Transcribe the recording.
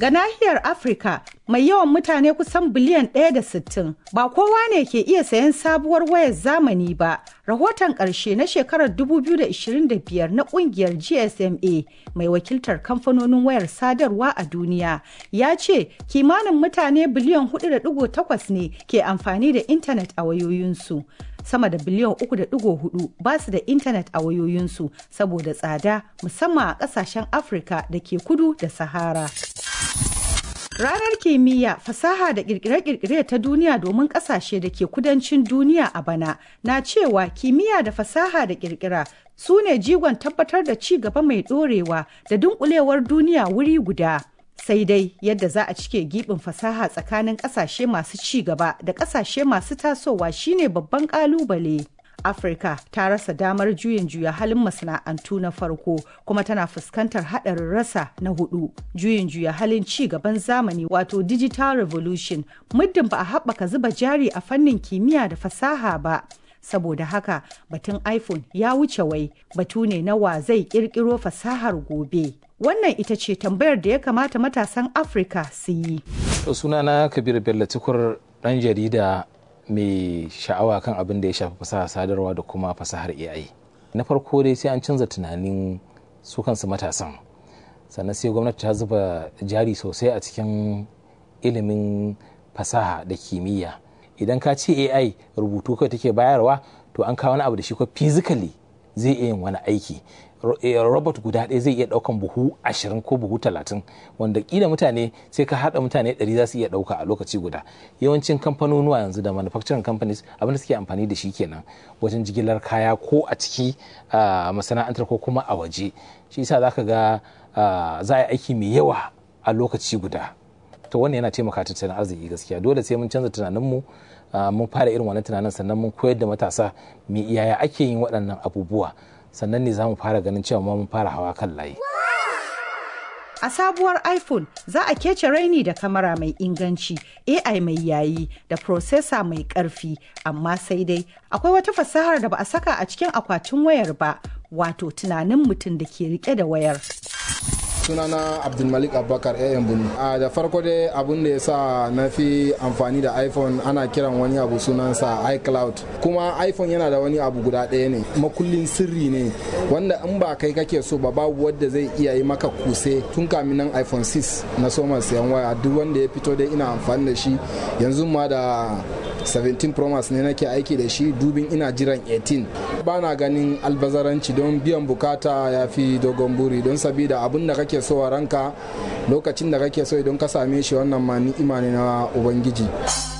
Ga nahiyar Afirka mai yawan mutane kusan biliyan ɗaya da sittin, ba kowa ne ke iya sayan sabuwar wayar zamani ba. Rahoton ƙarshe na shekarar 2025 na ƙungiyar GSMA mai wakiltar kamfanonin wayar sadarwa a duniya ya ce kimanin mutane biliyan 4.8 ne ke amfani da intanet a wayoyinsu. sama da biliyan 3.4 ba su da intanet a wayoyinsu saboda tsada musamman a kasashen afirka da ke kudu da sahara ranar kimiyya fasaha da kirkire-kirkire ta duniya domin kasashe da ke kudancin duniya a bana na cewa kimiyya da fasaha da kirkira su ne jigon tabbatar da ci gaba mai dorewa da dunkulewar duniya wuri guda sai dai yadda za a cike gibin fasaha tsakanin kasashe masu ci gaba da kasashe masu tasowa shine babban kalubale afirka ta rasa damar juyin juya halin masana'antu na farko kuma tana fuskantar haɗarin rasa na hudu juyin juya halin ci gaban zamani wato digital revolution muddin ba a haɓaka zuba jari a fannin kimiyya da fasaha ba saboda haka batun iphone ya wuce wai batu ne na wa zai kirkiro fasahar gobe wannan ita ce tambayar da ya kamata matasan afirka su yi sunana kabir bello tukur dan jarida mai sha'awa kan abin da ya shafi fasahar sadarwa da kuma fasahar ai na farko dai sai an canza tunanin su kansu matasan sannan sai gwamnati ta zuba jari sosai a cikin ilimin fasaha da kimiyya idan ka ce ai rubutu kawai take bayarwa to an kawo wani abu da shi ko physically zai iya yin wani aiki robot guda ɗaya zai iya ɗaukan buhu ashirin ko buhu talatin wanda ƙila mutane sai ka haɗa mutane ɗari za su iya ɗauka a lokaci guda yawancin kamfanonuwa yanzu da manufacturing companies abin da suke amfani da shi kenan wajen jigilar kaya ko a ciki masana'antar ko kuma a waje shi yasa za ka ga za a yi aiki mai yawa a lokaci guda to wannan yana taimaka tattalin arziki gaskiya dole sai mun canza tunaninmu mun fara irin wannan tunanin sannan mun koyar da matasa me yaya ake yin waɗannan abubuwa sannan ne za mu fara ganin cewa mun fara hawa kan layi. A sabuwar iPhone za a kece raini da kamera mai inganci, AI mai yayi da prosesa mai ƙarfi, amma sai dai akwai wata fasahar da ba a saka a cikin akwatin wayar ba, wato tunanin mutum da ke rike da wayar. sunana abdulmalik abubakar ayan bunu a da farko dai abun da ya sa na fi amfani da iphone ana kiran wani abu sunansa icloud kuma iphone yana da wani abu guda ɗaya ne makullin sirri ne wanda in ba kai kake so ba babu wadda zai iya yi maka kuse tun kamin nan iphone 6 na soma siyan waya duk wanda ya fito dai ina amfani da shi yanzu ma da 17 Pro Max ne nake aiki da shi dubin ina jiran 18 ba na ganin albazaranci don biyan bukata ya fi dogon buri don sabida abin da kake so a ranka lokacin da kake so idan ka same shi wannan ma ni'ima ne na ubangiji